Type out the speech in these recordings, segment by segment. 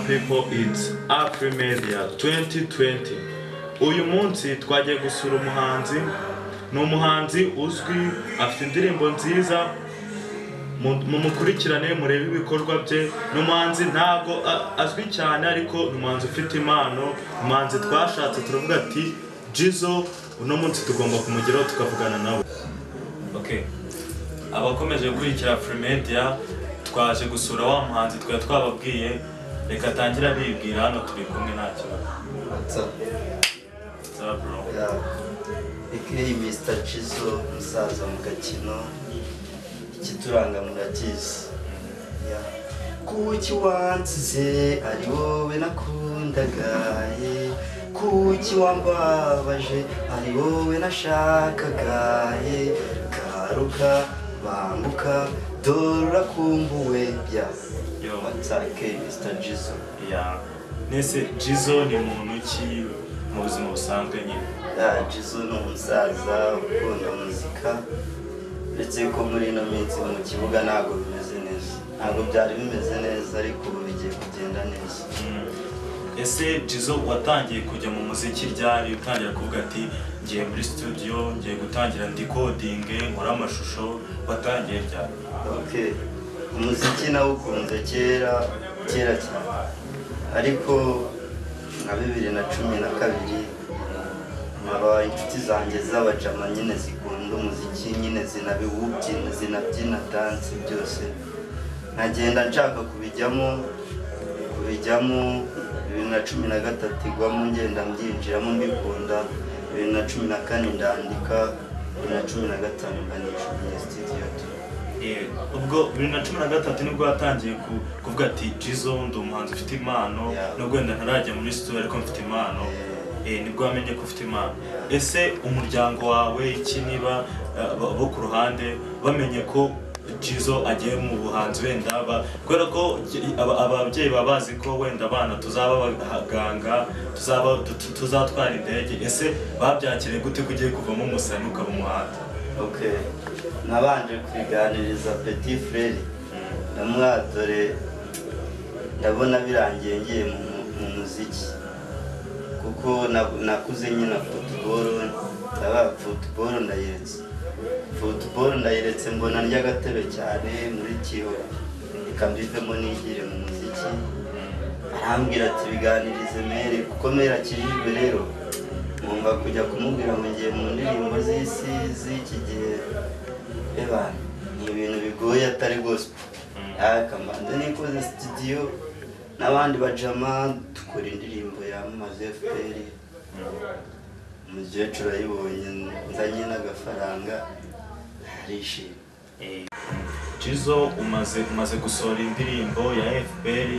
people it's Afri Media 2020 uyu munsi twagiye gusura umuhanzi ni umuhanzi uzwi afite indirimbo nziza mu- mumukurikirane murebe ibikorwa bye ni umuhanzi ntabwo a- azwi cyane ariko ni umuhanzi ufite impano umuhanzi twashatse turavuga ati jizo uno munsi tugomba kumugeraho tukavugana nawe Okay. Abakomeje gukurikira Fremedia twaje gusura wa muhanzi twari twababwiye reka atangira bibwira hano turi kumwe nta kibazo. What's up? What's up, bro? Yeah. AKA Mr. Chizo, musaza mu gakino, ikituranga murakizi. Yeah. Kuki wansize ari wowe nakundaga ye. Kuki wambabaje ari wowe nashakaga ye. Garuka, banguka, dore urakumbuwe. Yeah. Yo. What's up, AKA Mr. Chizo? Yeah. Nese Jizo ni muntu ki mu buzima busanzwe nyine? Ya, Jizo ni umusaza ukunda muzika uretse ko muri ino minsi mu kibuga ntabwo bimeze neza ntabwo byari bimeze neza ariko ubu bigiye kugenda neza Mm. Ese Jizo watangiye kujya mu muziki ryari utangira kuvuga ati ngiye muri studio ngiye gutangira ndi coding nkora amashusho watangiye ryari? ok umuziki nawukunze kera kera cyane ariko nka bibiri na cumi na kabiri nkaba inshuti zanjye z'abajama nyine zikunda umuziki nyine zinabiwubyina zinabyina dansi byose nkagenda nshaka kubijyamo kubijyamo bibiri na cumi na gatatu igwamo ngenda mbyinjiramo mbikunda bibiri na cumi na kane ndandika bibiri na cumi na gatanu mbandisha muri studio Eh, ubwo bibiri na cumi na gatatu nibwo yatangiye ku- kuvuga ati jizo ndi umuhanzi ufite impano Yeah. nubwo wenda ntarajya muri studio ariko mfite impano Eh, nibwo wamenye ko ufite impano Yeah. ese umuryango wawe iki niba eh, bo- bo ku ruhande bamenye ko jizo agiye mu buhanzi wenda ba- kubera ko gi- aba- ababyeyi baba bazi ko wenda abana tuzaba abaganga tuzaba tu- tuzatwara indege ese babyakiriye gute ko ugiye kuvamo umusani ukaba umuhanzi ok nabanje kubiganiriza petit frere ndamwadore ndabona birangiye ngiye mu, mu muziki kuko na- nakuze nyina futuboro ndabaga futuboro ndayiretse futuboro ndayiretse mbona ndya agatebe cyane muri kiyobe reka mbivemo nigire mu muziki arambwira ati biganirize mere kuko mere akijijwe rero ngomba kujya kumubwira ngo ngiye mu ndirimbo z'isi z'iki gihe eba ni ibintu bigoye atari gospel akamanza nikoze studio n'abandi bajama dukora indirimbo yamamaza fpr umukecuru ayibonye nzanye n'agafaranga arishima Jizo umaze umaze gusohora indirimbo ya FPR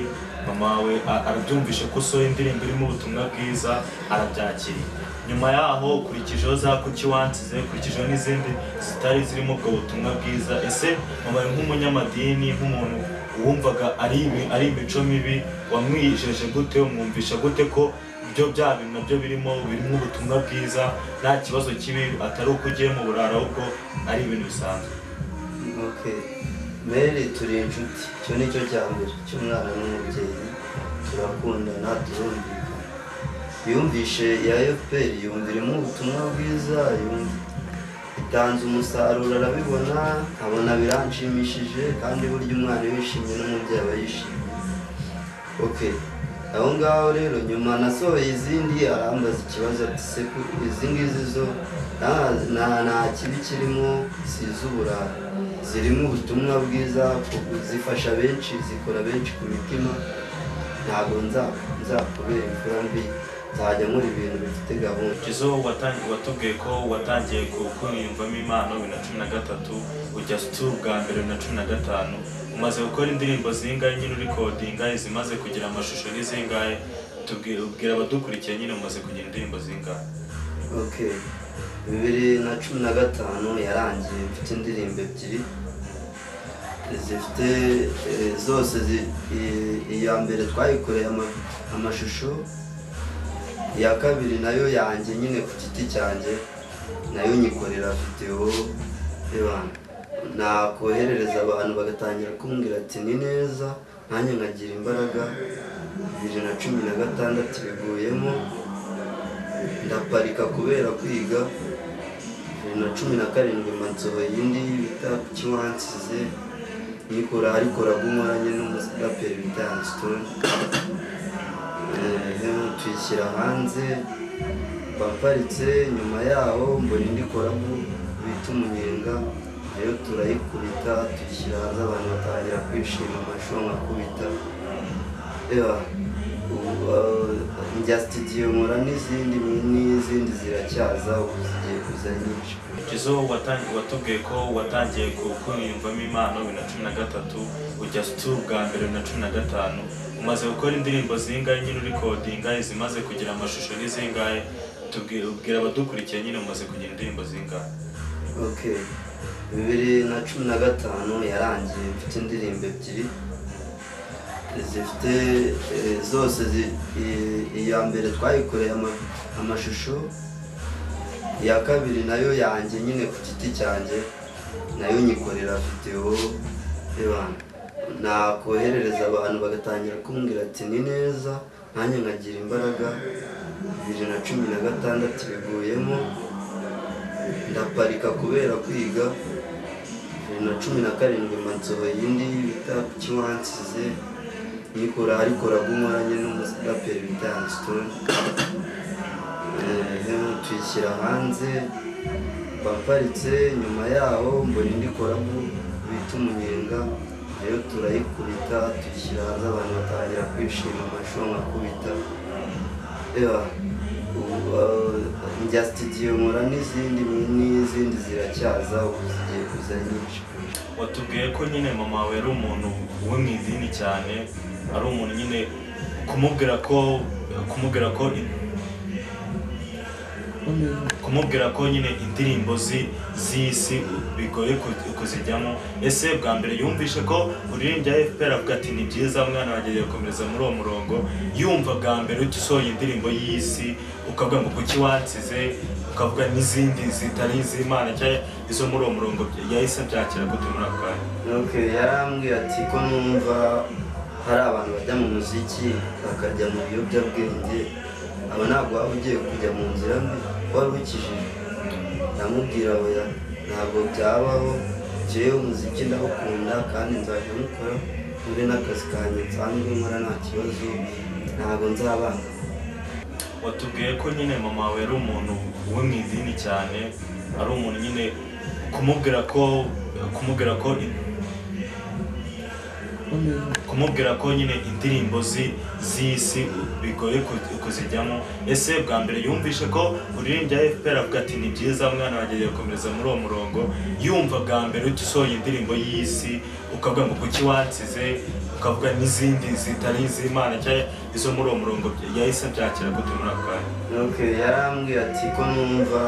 mama we a- arabyumvishe ko usohora indirimbo irimo ubutumwa bwiza arabyakiriye nyuma yaho ukurikijeho za kuki wansize ukurikijeho n'izindi zitari zirimo ubwo butumwa bwiza ese mama we nk'umunyamadini nk'umuntu wumvaga ari imi- ari imico mibi wamwijeje gute umwumvisha gute ko ibyo bya bintu nabyo birimo birimo ubutumwa bwiza nta kibazo kibi atari uko ugiye mu burara ahubwo ari ibintu bisanzwe ok mary turi inshuti icyo ni cyo cya mbere cy'umwana n'umubyeyi turakundana turumvikana yumvishe ya fpr yumviremo ubutumwa bwiza yumva itanze umusaruro arabibona abona biranshimishije kandi burya umwana iyo yishimye n'umubyeyi aba yishimye ok aho ngaho rero nyuma nasohoye izindi arambaza ikibazo ati se ko izi ngizi zo nta- nta- nta kibi kirimo si iz'uburara zirimo ubutumwa bwiza zifasha benshi zikora benshi ku mitima ntabwo nza- nzakubera imfura mbi nzajya nkora ibintu bifite gahunda Jizo watangiye watubwiye ko watangiye ku- kwiyumvamo impano bibiri na cumi na gatatu ujya tour bwa mbere bibiri na cumi na gatanu umaze gukora indirimbo zingahe nyine uri kodinga izimaze kugira amashusho ni zingahe tubwira ubwira abadukurikiye nyine umaze kugira indirimbo zingahe ok bibiri na cumi na gatanu yarangiye mfite indirimbo ebyiri zifite eh, zose zi- i- iya mbere twayikoreye ama- amashusho iya kabiri nayo yanjye nyine ku giti cyanjye nayo nyikorera videwo y'abantu nakoherereza abantu bagatangira kumbwira ati ni neza nanjye nkagira imbaraga bibiri na cumi na gatandatu biguyemo ndaparika kubera kwiga bibiri na cumi na karindwi mba nsohoye indi bita kiwansize nyikora ariko ragumanye n'umuraperi bita Stone tuyishyira hanze baparitse nyuma yaho mbona indi koramu bita umunyenga nayo turayikubita tuyishyira hanze abantu batangira kwishima amashusho nkakubita reba ubu, eh, njya sitidiyo nkora n'izindi n'izindi ziracyaza ubu zigiye kuza nyinshi Jizo watangiye watubwiye ko watangiye kumvamo impano bibiri na cumi na gatatu ujya situ bwa mbere bibiri na cumi na gatanu umaze gukora indirimbo zingahe nyine urikodinga izimaze kugira amashusho ni zingahe Tubwire- ubwira abadukurikiye nyine umaze kugira indirimbo zingahe ok bibiri na cumi na gatanu yarangiye mfite indirimbo ebyiri zifite eh, zose zi- i- iya mbere twayikoreye ama- amashusho iya kabiri nayo yanjye nyine ku giti cyanjye nayo nyikorera videwo y'abantu nakoherereza abantu bagatangira kumbwira ati ni neza nanjye nkagira imbaraga bibiri na cumi na gatandatu biguyemo ndaparika kubera kwiga bibiri na cumi na karindwi mba nsohoye indi bita kiwansize nyikora ariko ragumanye n'umuraperi bita Youngstone tuyishyira hanze baparitse nyuma yaho mbona indi koramu bita umunyenga nayo turayikubita tuyishyira hanze abantu batangira kwishima amashusho nkakubita Eba, ubu, eh, njya sitidiyo nkora n'izindi n'izindi ziracyaza ubu zigiye kuza nyinshi watubwiye ko nyine mama wawe ari umuntu wo mu idini cyane ari umuntu nyine kumubwira ko kumubwira ko kumubwira ko nyine indirimbo zi- z'isi bigoye ku- kuzijyamo ese bwa mbere yumvishe ko uririmbya fpr avuga ati ni byiza mwana wanjye agiye gukomeza muri uwo murongo yumva bwa mbere uhita usohoye indirimbo y'isi ukavuga ngo kuki wansize ukavuga n'izindi zitari iz'imana cyangwa izo muri uwo murongo yahise byakira gute muri ako kanya ok yarambwiye ati ko numva hari abantu bajya mu muziki bakajya mu biyobyabwenge aba ntabwo waba ugiye kujya mu nzira mbi wari ukijije ndamubwira oya ntabwo byabaho njyewe umuziki ndawukunda kandi nzajya mukora muri n'akazi kanjye nsanzwe nkora nta kibazo ntabwo nzabanga watubwiye ko nyine mama wawe ari umuntu wo mu idini cyane ari umuntu nyine kumubwira ko kumubwira ko kumubwira ko nyine indirimbo zi- z'isi bigoye ku- kuzijyamo ese bwa mbere yumvishe ko uririmbya fpr avuga ati ni byiza mwana wanjye agiye gukomeza muri uwo murongo yumva bwa mbere uhita usohoye indirimbo y'isi ukavuga ngo kuki wansize ukavuga n'izindi zitari iz'imana cyangwa izo muri uwo murongo yahise byakira gute muri ako kanya ok yarambwiye ati ko numva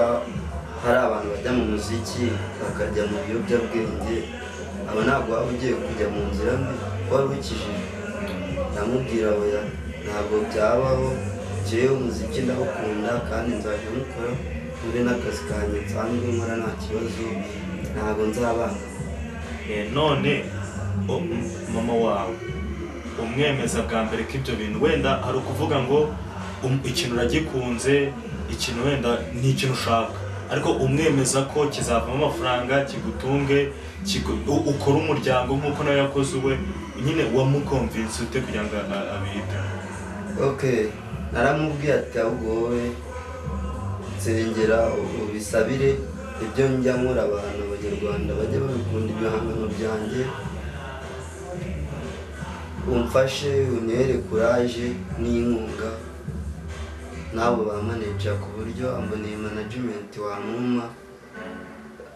hari abantu bajya mu muziki bakajya mu biyobyabwenge aba ntabwo waba ugiye kujya mu nzira mbi wari ukijije ndamubwira oya ntabwo byabaho njyewe umuziki ndawukunda kandi nzajya mukora muri n'akazi kanjye nsanzwe nkora nta kibazo ntabwo nzabanga Eh, none o- m- mama wawe umwemeza bwa mbere ko ibyo bintu wenda hari ukuvuga ngo um- ikintu uragikunze ikintu wenda ni ikintu ushaka ariko umwemeza ko kizavamo amafaranga kigutunge kigu- u- ukore umuryango nk'uko nawe yakoze uwe nyine wamukomvinsi ute kugira ngo a- abite ok naramubwiye ati ahubwo wowe nsengera ubisabire ibyo njya nkora abantu abanyarwanda bajye babikunda ibihangano byanjye umfashe untere kuraje n'inkunga n'abo bamaneja ku buryo amboneye manajimenti wamuma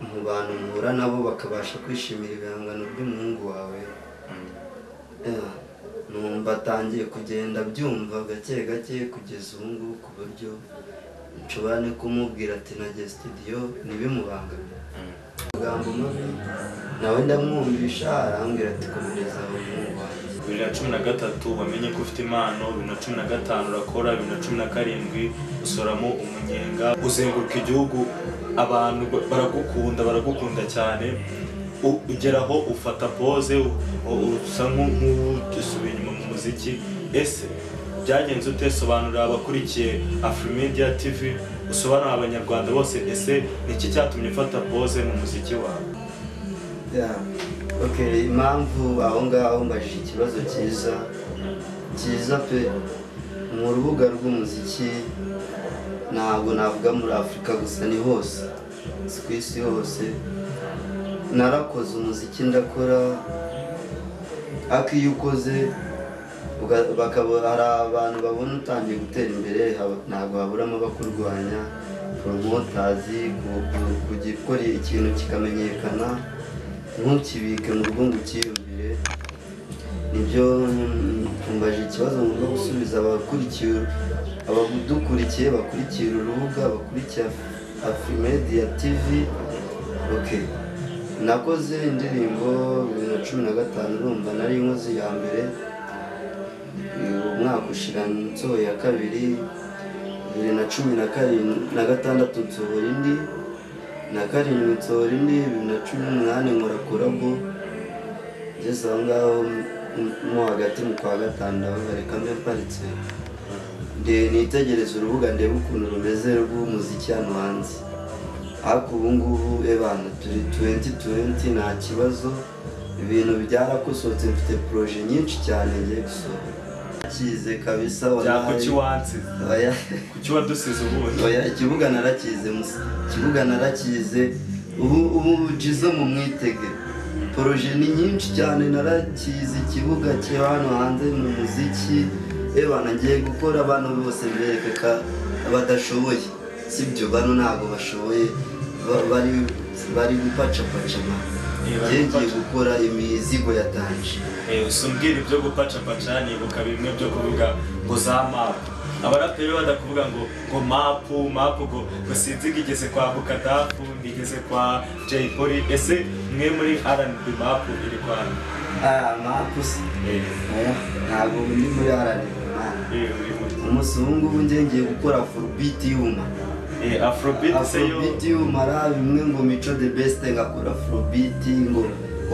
mu bantu muhura nabo bakabasha kwishimira ibihangano by'umuhungu wawe Yeah. numva atangiye kugenda byumva gake gake kugeza ubu ngubu ku buryo nshobora no kumubwira ati najye sitidiyo ntibimubangamire amagambo mabi nawe ndamwumvisha arambwira ati komereza umuhungu wanjye bibiri na cumi na gatatu wamenye ko ufite impano bibiri na cumi na gatanu urakora bibiri na cumi na karindwi usoramo umunyenga uzenguruka igihugu abantu ba- baragukunda baragukunda cyane U- ugeraho ufata pose usa nk'udusubiye inyuma mu muziki ese byagenze ute sobanurira abakurikiye afurimedia tv usobanurira abanyarwanda bose ese ni iki cyatumye ufata pose mu muziki wawe Yeah. Okay, impamvu aho ngaho mbajije ikibazo cyiza cyiza pe mu rubuga rw'umuziki ntabwo navuga muri afurika gusa ni hose si ku isi hose narakoze umuziki ndakora ariko iyo ukoze uga- bakaba- hari abantu babona utangiye gutera imbere haba- ntabwo haburamo abakurwanya poromotazi ku- ku- kujya ukora ikintu kikamenyekana ntukibike mu rugo ngo ukiyumvire nibyo tumbaje ikibazo mu rwo gusubiza abakurikiye abadukurikiye bakurikira urubuga bakurikiye afurimedia tv ok nakoze indirimbo bibiri na cumi na gatanu urumva nari inkozi ya mbere umwaka ushira nsohoye iya kabiri bibiri na cumi na karindwi na gatandatu nsohora indi na karindwi nsohora indi bibiri na cumi n'umunani nkora korabo ngeze aho ngaho m- mo hagati mu kwa gatanu ndavuga reka mbe mparitse nde nitegereze urubuga ndebe ukuntu rumeze rw'umuziki hano hanze ariko ubu ngubu ebana turi tuwenti tuwenti nta kibazo ibintu byarakosohotse mfite poroje nyinshi cyane ngiye gusohora kize kabisa byako wallahi. kiwansi Oya. kuki wadusize ubundi Oya, ikibuga narakize musa ikibuga narakize ubu ubu jizo mu mwitege poroje ni nyinshi cyane narakize ikibuga cyo hano hanze mu muziki eba nagiye gukora abantu bose berekeka badashoboye sibyo bano ntabwo bashoboye ba- bari bari gupacapaca bari ngiye ngiye gupaca. gukora imizigo yatanje Eh, simbwira ibyo gupacapaca nibuka bimwe byo kuvuga ngo za mapu abaraperi badakuvuga ngo ngo mapu mapu ngo ngo sinzi igeze kwa bukadafu igeze kwa jay polly ese mwe muri rnb mapu iri kwanyu ah mapusi Eh, oya ntabwo ndi muri haranira imana eh, uri muri- umunsi ubu ngubu ngiye ngiye gukora forubiti yuma eh, afrobeat se yo afurobiti umara bimwe ngo mico the best ngakora afurobiti ngo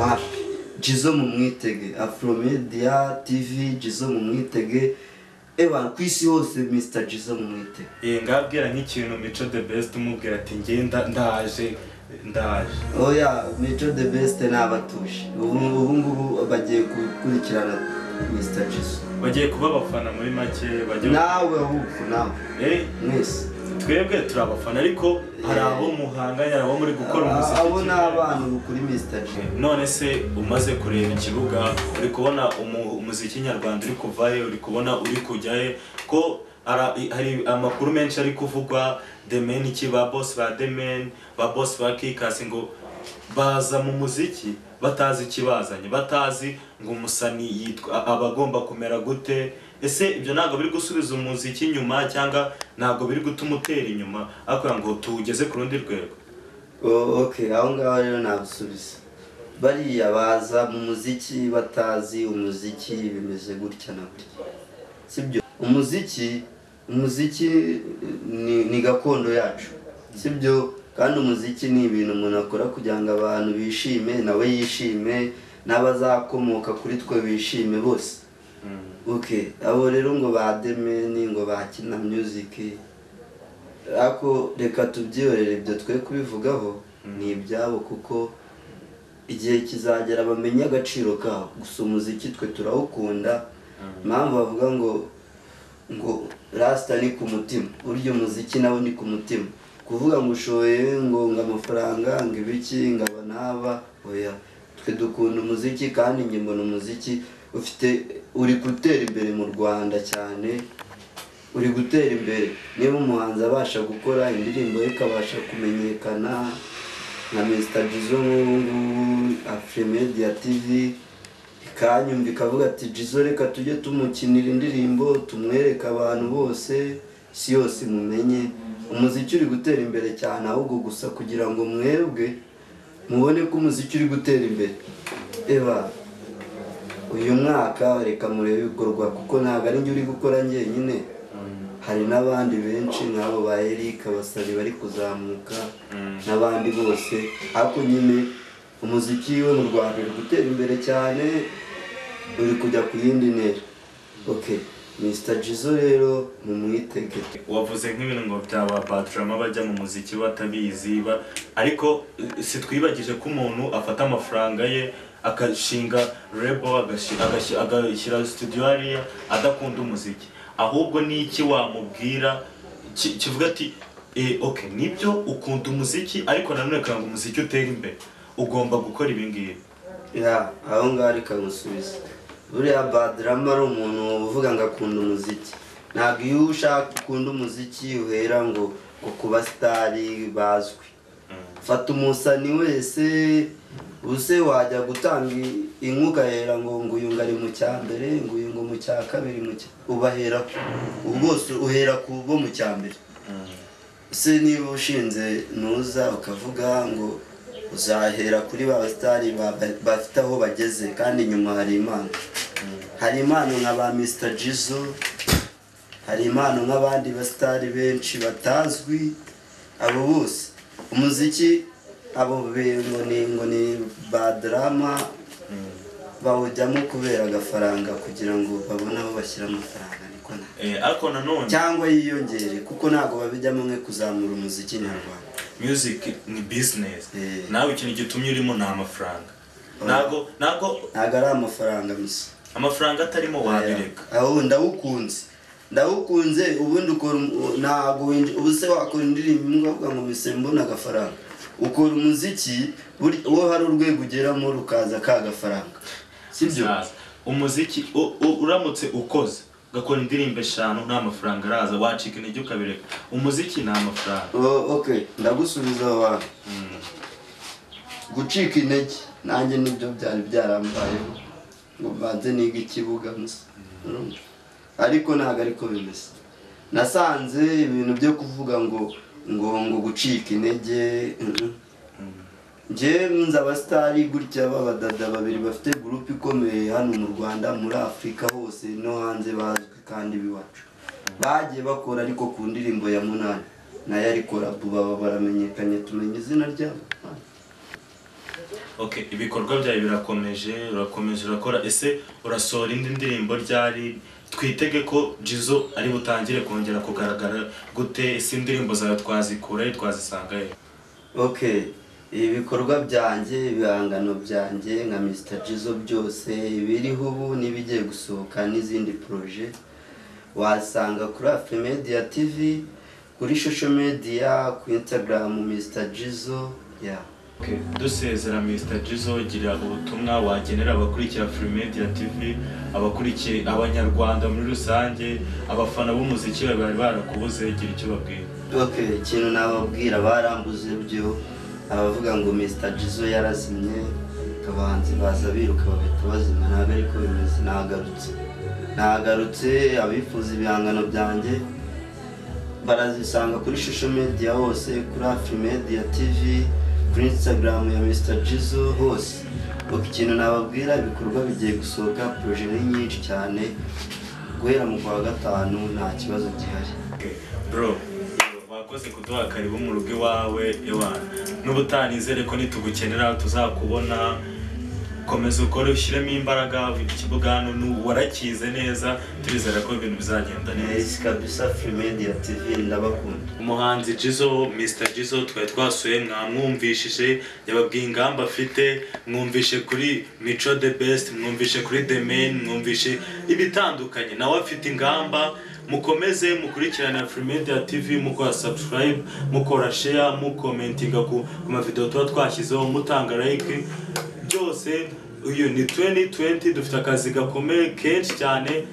wapi jizo mu mwitege afromedia tv jizo mu mwitege eba ku isi hose mr jizo mu mwitege Eh, ngabwira nk'ikintu mico the best umubwira ati ngenda ndaje ndaje oya mico the best nabatuje ubu ubu ngubu bagiye gukurikirana mr jizo bagiye kuba abafana muri make bagiye nawe ahubwo nawe Eh, mwese twebwe turi abafana ariko hari abo muhanganye hari abo muri gukora umuziki abo ni kimwe. abana ubu kuri mr jizo none se umaze kureba ikibuga uri kubona umu- umuziki nyarwanda uri kuvayo uri kubona uri kujyayo ko ara- hari amakuru menshi ari kuvugwa demen iki ba boss ba demen ba boss ba kikasi ngo baza mu muziki batazi ikibazanye batazi ngo umusani yitwa aba agomba kumera gute ese ibyo ntabwo biri gusubiza umuziki inyuma cyangwa ntabwo biri gutuma utera inyuma ariko ngo tuwugeze ku rundi rwego Oh, ok aho ngaho rero nabisubiza bariya baza mu muziki batazi umuziki bimeze gutya na gutya sibyo umuziki umuziki ni, ni gakondo yacu sibyo kandi umuziki ni ibintu umuntu akora kugira ngo abantu bishime nawe yishime n'abazakomoka kuri twe bishime bose ok abo rero ngo ba demeni ngo bakina music ariko reka tubyiyorere ibyo twe kubivugaho ni ibyabo kuko igihe kizagera bamenye agaciro kawo gusa umuziki twe turawukunda impamvu bavuga ngo ngo rasita ni ku mutima burya umuziki nawe ni ku mutima kuvuga ngo ushoye ngo ngo amafaranga ngo ibiki ngo aba n'aba oya twe dukunda umuziki kandi njye mbona umuziki ufite uri gutera imbere mu rwanda cyane uri gutera imbere niba umuhanzi abasha gukora indirimbo ye ikabasha kumenyekana nka Mr Jizo nk'ubu ngubu Afremedia TV ikanyumva ikavuga ati Jizo reka tujye tumukinira indirimbo tumwereke abantu bose isi yose imumenye umuziki uri gutera imbere cyane ahubwo gusa kugira ngo mwebwe mubone ko umuziki uri gutera imbere eba uyu mwaka reka murebe ibikorwa kuko ntabwo ari njye uri gukora njyenyine hari n'abandi benshi nk'abo ba Eric abasari bari kuzamuka n'abandi bose ariko nyine umuziki we mu Rwanda uri gutera imbere cyane uri kujya ku yindi ntera ok Mr Jizzo rero mumwitege wavuze nk'ibintu ngo byaba baturamo abajya mu muziki batabizi ba- ariko eh, sitwibagije ko umuntu afata amafaranga ye agashinga rebo agashyira studio hariya adakunda umuziki ahubwo n'iki wamubwira ki- kivuga ati eh, ok nibyo ukunda umuziki ariko nanone kugira ngo umuziki utere imbere ugomba gukora ibi ngibi ya aho ngaho rikamusubiza buriya badrama ari umuntu uvuga ngo akunda umuziki ntabwo iyo ushaka ukunda umuziki uhera ngo ngo kuba sitari bazwi fata umusani wese use wajya gutanga i- inkwi ugahera ngo ngo uyu ngo ari mu cya mbere ngo uyu ngo mu cya kabiri mu cya ubahera ku ubu bwose uhera ku bo mu cya mbere ese niba ushinze ntuza ukavuga ngo uzahera kuri ba basitari ba- ba- bafite aho bageze kandi nyuma hari impano hari impano nka ba misita jizo hari impano nk'abandi basitari benshi batazwi abo bose umuziki abo be- ngo ni ngo ni ba darama bawujyamo kubera agafaranga kugira ngo babone aho bashyira amafaranga niko nta Eh, ariko nanone cyangwa yiyongere kuko ntabwo babijyamo nko kuzamura umuziki nyarwanda music ni business Eh. nawe ikintu gitumye urimo ni amafaranga Oh. ntabwo ntabwo ntabwo ari amafaranga gusa amafaranga atarimo wabireka aho ndawukunze ndawukunze ubundi ukora um- ntabwo winj- ubu se wakora indirimbo imwe ukavuga ngo mise mbona agafaranga ukora umuziki buri- uwo hari urwego ugeramo rukaza ka gafaranga sibyo Saza, umuziki u- u- uramutse ukoze ugakora indirimbo eshanu nta mafaranga araza wacika intege ukabireka umuziki ni amafaranga Oh, ok ndagusubiza aho hantu gucika intege nanjye nibyo byari byarambayeho ngo mbanze niga ikibuga gusa urumva? ariko ntabwo ariko bimeze nasanze ibintu byo kuvuga ngo ngo ngo gucika intege mm-mm. njye nzi abasitari gutya b'abadada babiri bafite gurupe ikomeye hano mu rwanda muri afurika hose no hanze bazwi kandi b'iwacu bagiye bakora ariko ku ndirimbo ya munani nayo ariko rabu baba baramenyekanye tumenya izina ryabo okay ibikorwa byawe birakomeje urakomeje urakora ese urasohora indi ndirimbo ryari twitege ko jizo ari butangire kongera kugaragara gute ese indirimbo zawe twazikura he twazisanga he ok ibikorwa byanjye ibihangano byanjye nka mr jizo byose ibiriho ubu n'ibigiye gusohoka n'izindi poroje wasanga kuri afremedia tv kuri social media ku instagram mr jizo ya Okay, dusezera Mr. Jizo gira ubutumwa wagenera abakurikira Fremedia TV, abakurikiye abanyarwanda muri rusange, abafana b'umuziki bawe bari barakubuze gira icyo babwira. ok ikintu nababwira barambuze byo abavuga ngo mr jizo yarazimye abahanzi baza biruka bagahita bazima ntabwo ariko bimeze nagarutse nagarutse abifuza ibihangano byanjye barazisanga kuri shusho media hose kuri hafi media tv kuri instagram ya mr jizo hose Ok, ikintu nababwira ibikorwa bigiye gusohoka proje ni nyinshi cyane guhera mu kwa gatanu nta kibazo gihari Okay, bro wakoze kuduha karibu mu rugo iwawe ewa n'ubu utanizere ko nitugukenera tuzakubona komeza ukore ushyiremo imbaraga ikibuga hano n'ubu warakize neza turizera ko ibintu bizagenda neza Yes, kabisa Fremedia TV ndabakunda. umuhanzi jizo mr jizo twari twasuye mwamwumvishije yababwiye ingamba afite mwumvishe kuri mico the best mwumvishe kuri the main mwumvishe ibitandukanye nawe afite ingamba mukomeze mukurikirana Fremedia TV mukora subscribe mukora share mukomentinga ku ku mavideo tuba twashyizeho mutanga like byose uyu ni 2020 dufite akazi gakomeye kenshi cyane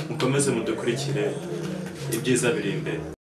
mukomeze mudukurikire ibyiza biri imbere